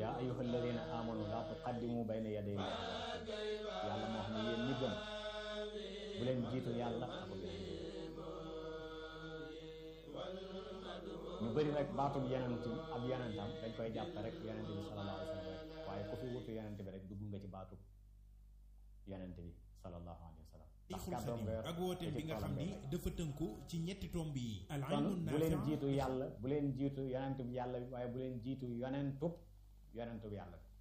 yaa ayyuha alladina amanu laa tuqaddimu bayna yaday yàlla moo xam ne yéen ñi gëm bu leen jiitu yàlla ak ñu bëri rek baatum yenent ab yenentam dañ koy jàpp rek yenent bi sallallahu alayhi wa sallam rek waaye ku fi wutu yenent bi rek dugg nga ci baatu yenent bi sallallahu alayhi wa sallam Cheikhul Khadim ak wooteem bi nga xam ni dafa tënku ci ñetti tomb yi al kon ilmu bu leen naafi jiitu yàlla bu leen jiitu yonent bi yàlla bi waaye bu leen jiitu yonentub yonentub yàlla bi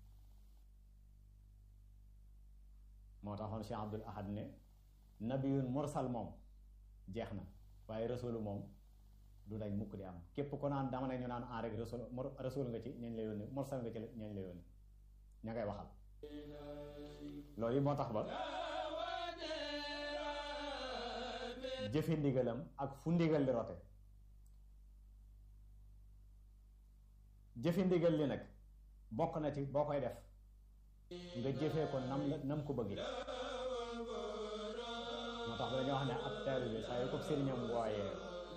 moo taxoon Cheikh Abdul Ahad ne nabiyun mursal moom jeex na waaye rasulu moom du dañ mukk di am képp ko naan dama ne ñu naan en rek rasul rasul nga ci ñañ la yónni mursal nga ci ñañ la yónni ña ngay waxal loolu yi moo tax ba jëfe ndigalam ak fu ndigal li rote jëfe ndigal li nag bokk na ci boo koy def nga jëfee ko nam la nam ko bëggee moo tax ba dañoo wax ne ab taalibe saa yu ko sëriñam wooyee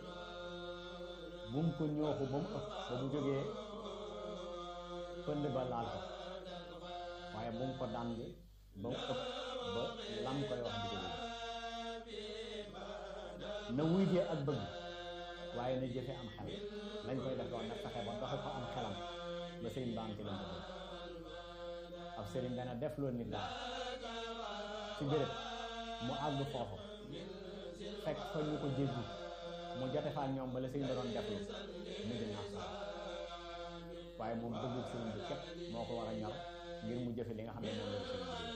bu mu ko ñooxu ba mu ëpp ba mu jógee pënd ba laal ko waaye bu mu ko dànd ba mu ëpp ba lam koy wax di ko yëg na wuy jee ak bëgg waaye na jëfe am xel lañ koy def doon na fexe ba doxe ko am xelam ba sëriñ ba am ci lañ ko bëgg ab sëriñ dana def loolu nit daal ci béréb mu àgg foofu fekk fa ñu ko jéggi mu jote fa ak ñoom ba la sëriñ ba doon def lu mu di naaf sax waaye moom bëggu sëriñ bi képp moo ko war a ñor ngir mu jëfe li nga xam ne moom la sëriñ bi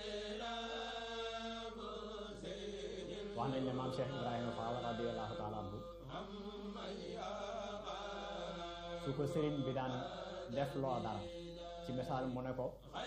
wax nañ ne maam Cheikh Ibrahima Fall radiyallahu taala anhu su ko sëriñ bi daan def loo dara ci misaal mu ne ko